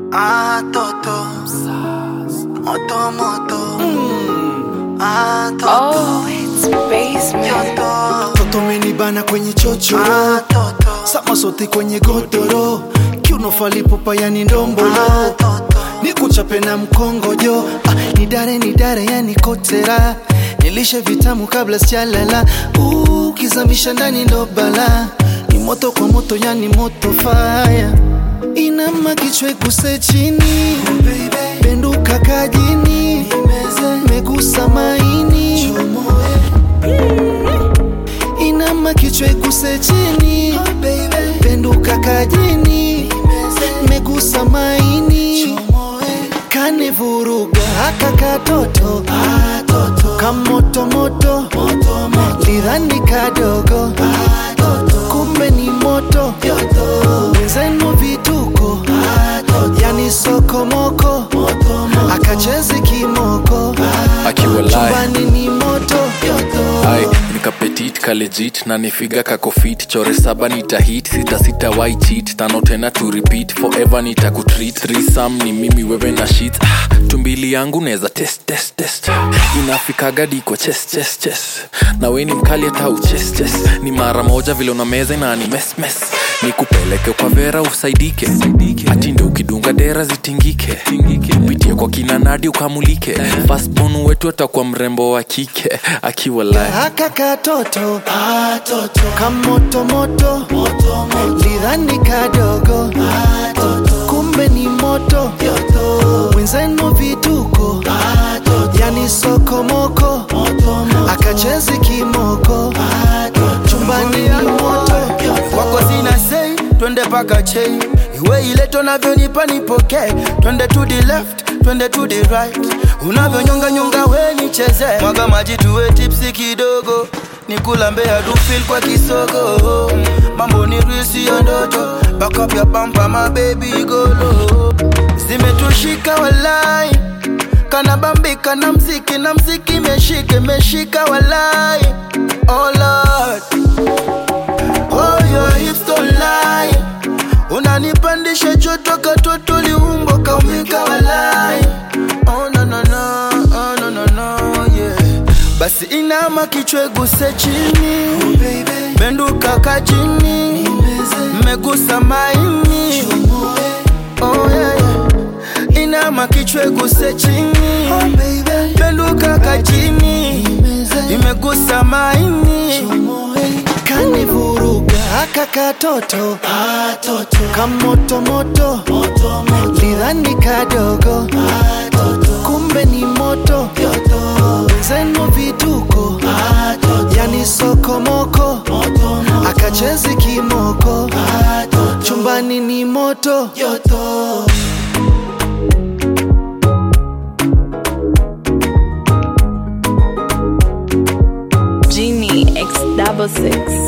Ah, toto. Moto, moto. Ah, toto. Oh, it's basement. Toto. toto menibana kwenye chochoro Ah, toto. sama sote kwenye godoro kiuno falipupa yani ndombolo Ah, toto. nikuchape na mkongojo ah, nidare nidare yani kotera nilishe vitamu kabla sijalala Uh, ukizamisha ndani ndo bala ni moto kwa moto yani moto faya inama kichwa iguse chini benduka kajini megusa maini inama kichwa iguse chini penduka kajini megusa maini kanivuruga haka katoto kamotomoto lidhani kadogo kumbe ni moto wenzenu vituko yani sokomoko akachezi kimoko akiwa live chumbani ni moto ai nikapetit kalejit na nifiga kakofit chore saba nitahit sita sita wai cheat tano tena to repeat forever nitakutreat threesome ni mimi wewe na shit ah, tumbili yangu neza test test test inafikaga diko chest chest chest na we ni mkali hata uches ches ni mara moja vile una meza inani mes mes nikupeleke kwa vera usaidike atinde ukidunga dera zitingike pitie kwa kina nadi ukamulike fastbon wetu atakuwa mrembo wa kike akiwa live haka katoto kamotomoto lidhani kadogo kumbe ni moto wenzenu vituko yani sokomoko akachezi kimoko chumbani ni moto kwako sina sei twende paka chei iwe ile tunavyonipa nipokee twende to the left twende to the right unavyonyonga nyonga we nicheze mwaga maji tuwe tipsi kidogo nikulambea dufil kwa kisogo mambo ni risi ya ndoto bakapya pampa mabebi golo zimetushika walai kanabambika na mziki na mziki meshike meshika walai oh Lord. Oh, your hips don't lie. Unanipandisha joto katoto liumbo kaumika walai. Oh, no, no, no. Oh, no, no, no, yeah. Basi inama kichwa guse chini benduka kajini megusa maini oh, yeah, yeah. inama kichwa guse chini benduka kajini imegusa maini kanivuruga haka katoto kamotomoto lidhani kadogo kumbe ni moto wenzenu vituko yani sokomoko akachezi kimoko chumbani ni moto Genie X double six.